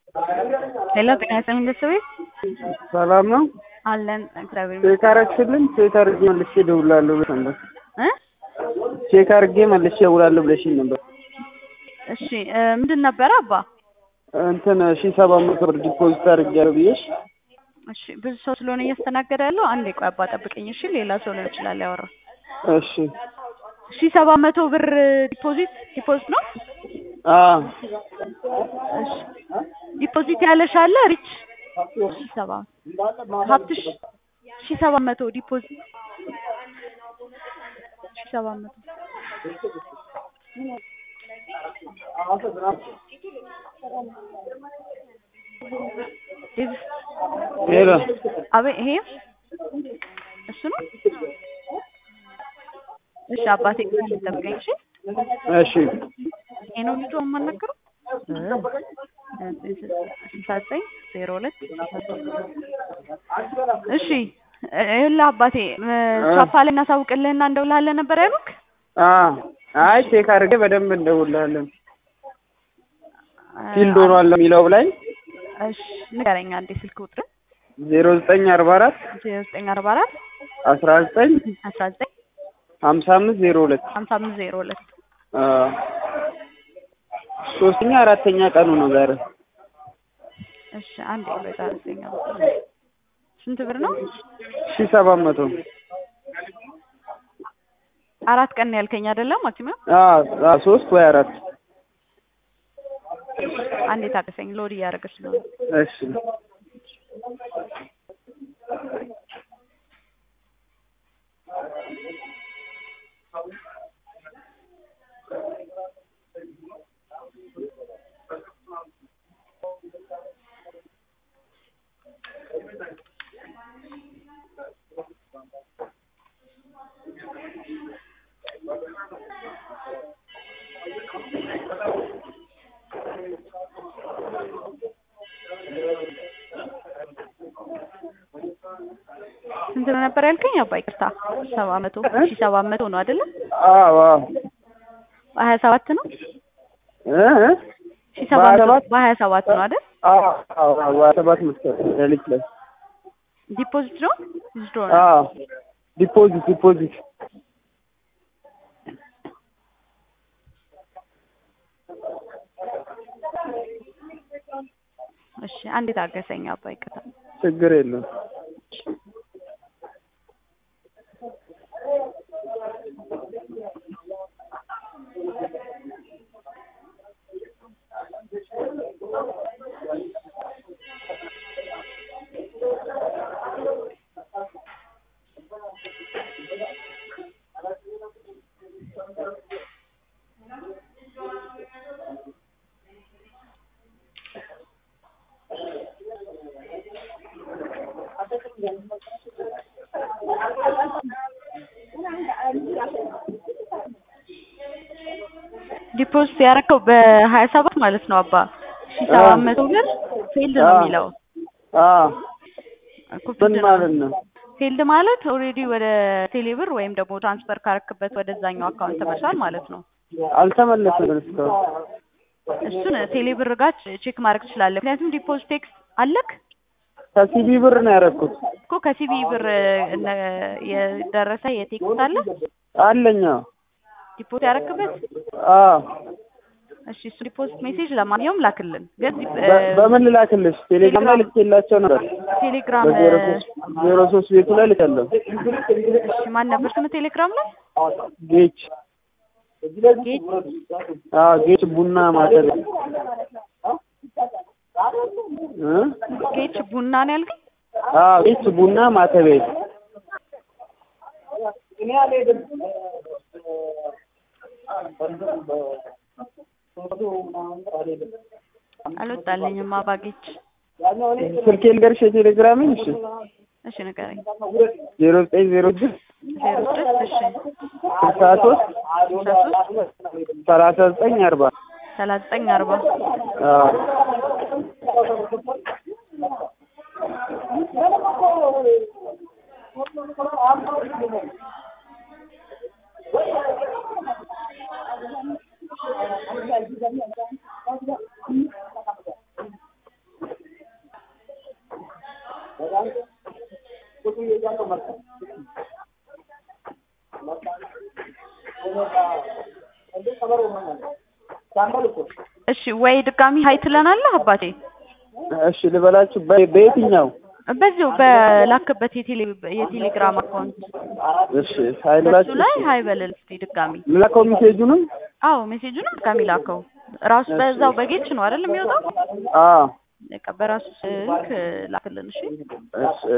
ሄሎ ጤና ይስጥልኝ ቤተሰቤ ሰላም ነው። አለን እግዚአብሔር ይመስገን ቼክ አረግሽልኝ? ቼክ አርጌ መልሼ እደውላለሁ ብለሽ ነበር። እ ቼክ አርጌ መልሼ እደውላለሁ ብለሽኝ ነበር። እሺ እ ምንድን ነበረ አባ? እንትን ሺህ ሰባት መቶ ብር ዲፖዚት አድርጌያለሁ ብዬሽ እሺ ብዙ ሰው ስለሆነ እያስተናገደ ያለው አንዴ ቆይ አባ ጠብቀኝ እሺ ሌላ ሰው ሊሆን ይችላል ያወራ እሺ ሺ ሰባት መቶ ብር ዲፖዚት ዲፖዚት ነው አ እሺ ዲፖዚት ያለሽ አለ ሪች ሺ ሰባት ሀብትሽ ሺ ሰባት መቶ ዲፖዚት ሺ ሰባት መቶ ዴቭ ሄሎ አቤት ይሄ እሱ ነው እሺ አባቴ ጠብቀኝ እሺ እሺ ይሄ ነው ልጁ የማናገረው ስልሳ ዘጠኝ ዜሮ ሁለት እሺ ይኸውልህ አባቴ ቻፓ ላይ እናሳውቅልህና እንደውልሃለን ነበር ያሉክ አ አይ ቼክ አድርጌ በደንብ እንደውልሃለን ፊልድ ሆኗል የሚለው ላይ እሺ ንገረኝ አንዴ ስልክ ቁጥር ዜሮ ዘጠኝ አርባ አራት ዜሮ ዘጠኝ አርባ አራት አስራ ዘጠኝ አስራ ዘጠኝ ሀምሳ አምስት ዜሮ ሁለት ሀምሳ አምስት ዜሮ ሁለት አ ሶስተኛ አራተኛ ቀኑ ነው ዛሬ እሺ አንዴ ቆይ ጣለኝ ስንት ብር ነው ሺህ ሰባት መቶ አራት ቀን ያልከኝ አይደለም ማክሲመም አ አ ሶስት ወይ አራት አንዴ ታቀሰኝ ሎድ እያደረገች ነው እሺ ስንት ነው ነበር ያልከኝ አባ ይቅርታ ሰባት መቶ ሺህ ሰባት መቶ ነው አይደለም አዎ አዎ በሀያ ሰባት ነው እ እ ሺህ ሰባት መቶ በሀያ ሰባት በሀያ ሰባት ነው አይደል አዎ አዎ አዎ በሀያ ሰባት መሰለኝ ሌሊት ላይ ዲፖዚት ነው ዊዝድሮ ነው አዎ ዲፖዚት ዲፖዚት እሺ አንዴ ታገሰኝ አባ ይቅርታ ችግር የለም ዲፖዚት ያደረከው በሀያ ሰባት ማለት ነው አባ ሺህ ሰባት መቶ ብር ፌልድ ነው የሚለው አ እኮ ምን ፊልድ ነው ማለት ነው ፊልድ ማለት ኦልሬዲ ወደ ቴሌብር ወይም ደግሞ ትራንስፈር ካረክበት ወደዛኛው አካውንት ተመልሷል ማለት ነው አልተመለሰም እስካሁን እሱን ቴሌብር ጋር ቼክ ማድረግ ትችላለህ ምክንያቱም ዲፖዚት ቴክስት አለክ ከሲቢ ብር ነው ያደረኩት እኮ ከሲቢ ብር እነ- የደረሰ የቴክስት አለ አለኛ ዲፖዚት ያረክበት አ እሺ እሱ ዲፖዚት ሜሴጅ ለማንኛውም ላክልን ግን ዲ- በ- በምን ልላክልሽ ቴሌግራም ላይ ልኬላቸው ነበር ቴሌግራም በዜሮ ሶስት ዜሮ ሶስት ቤቱ ላይ ልካለሁ እሺ ማን ነበር ስም ቴሌግራም ላይ ጌች ጌች አ ጌች ቡና ማተብ እ ጌች ቡና ነው ያልከኝ አ ጌች ቡና ማተቤ አልወጣልኝም አባ ጌች ስልኬ ልንገርሽ የቴሌግራሜን እሺ እሺ ንገረኝ ዜሮ ዘጠኝ ዜሮ ስድስት ዜሮ ስድስት እሺ ስልሳ ሶስት ስልሳ ሶስት ሰላሳ ዘጠኝ አርባ ሰላሳ ዘጠኝ አርባ አ እሺ ወይ ድጋሚ ሀይ ትለናለህ አባቴ? እሺ ልበላችሁ በ- በየትኛው በዚሁ በላክበት የቴሌ የቴሌግራም አካውንት እሺ ሀይል በሱ ላችሁ ላይ ሀይ በልል እስኪ ድጋሚ። ልላከው ሜሴጁንም አዎ ሜሴጁንም ድጋሚ ላከው። ራሱ በዛው በጌች ነው አይደል የሚወጣው? አዎ በቃ በራሱ ስልክ ላክልን እሺ። እሺ